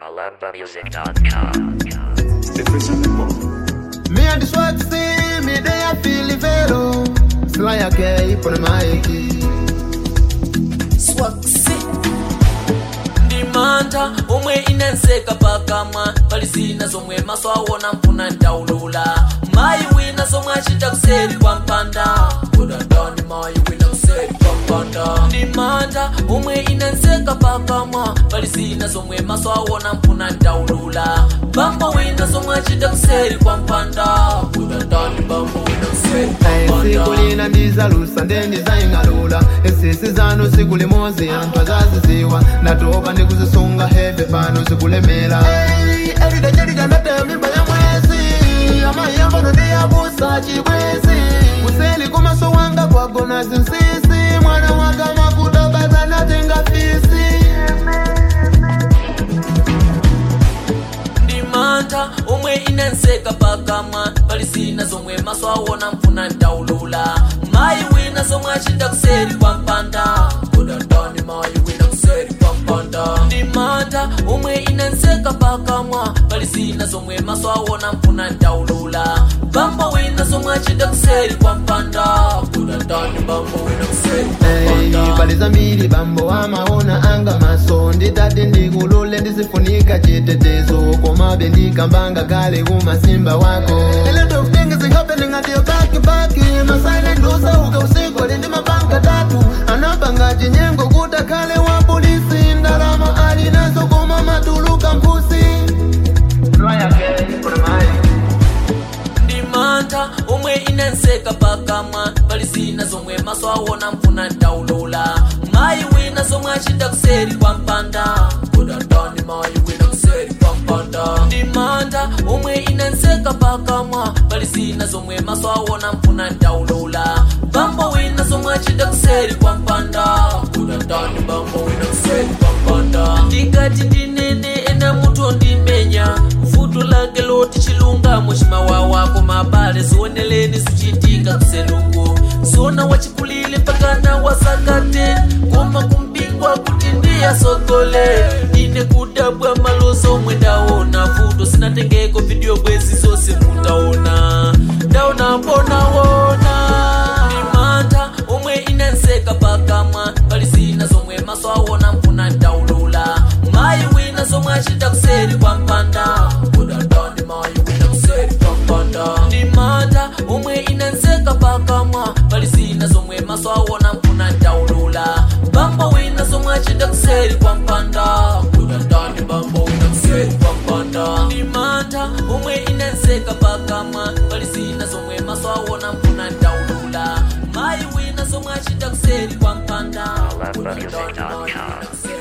MalambaMusic.com. Me and the swag see me they a feel the vero. Sly a K put my swaksi ndimanta omwe inenseka pakamwa pali zina zomwe maso awona mfuna ndaulula mayi wina zomwe achita kuseri kwa mpanda kudandani mayi wina kuseri kwa mpanda ndimanta omwe inenseka pakamwa pali zina zomwe maso awona mfuna ndaulula bambo wina zomwe achita kuseri kwa mpanda kudandani bambo wina kuseri kwa mpanda sikulina ndizalusa ndendizaying'alula esisi zanu sikuli mozi anthu azaziziwa ndatopa ndikuzisunga heve pano zikulemera eridajaliga ndateya mimba ya mwezi amayambono ndiyabusa chibwezi kuseli kumaso wanga kwagona zinsisi mwana wanga makuta baza natenga fisi ndimanta omwe inenseka pakamwa pali zina zomwe maso awona mfuna ndaulula mayi wina zomwe achita kuseri kwa mpanda kudandani mayi wina kuseri kwa mpanda ndimanta omwe inenseka pakamwa pali zina zomwe maso awona mfuna ndaulula bambo wina zomwe achita kuseri kwa mpanda kudandani bambo wina kuseri kwa Hey, mpanda pali zambiri bambo amaona anga maso nditati ndikulule ndisifunika chitetezo komabe ndikambanga kale kumasimba wako A lot of things is happening at your back back My silent usauka usiku ali ndi mapanga tatu anapanga chinyengo kuta kale wa polisi ndalama alinazo koma matuluka mpusi ndimanta omwe inenseka pakamwa pali zina zomwe maso awona mfuna ndaulula mayi wina zomwe achita kuseri kwa mpanda kudandani mayi wina kuseri kwa mpanda ndimanta omwe inenseka pakamwa pali zina zomwe maso awona mfuna ndaulula bambo wina zomwe achita kuseri kwa mpanda kudandani bambo wina kuseri kwa mpanda ndikati ndinene ena mutu ndimenya vuto lake loti chilungamo chimawawako mabale zioneleni zichitika kuseluko zona wachikulile pakana wasakate koma kumpingwa kuti ndiyasogole ine kudabwa malozo omwe ndaona vuto sinatengeko video bwezi zose mutaona ndaona mbonaona ndimanta omwe inenseka pakamwa pali zina zomwe maso awona mfuna ndaulula mayi wina zomwe achita kuseri kwa mpanda kudandani mayi wina kuseri kwa mpanda ndimanta omwe inenseka pakamwa pali zina zomwe maso awona mfuna ndaulula bambo wina zomwe achita kuseri kwa mpanda kudandani bambo wina kuseri kwa mpanda ndimanta omwe inenseka pakamwa pali zina zomwe maso awona mfuna ndaulula mayi wina zomwe achita kuseri kwa mpanda kudandani mayi wina kuseri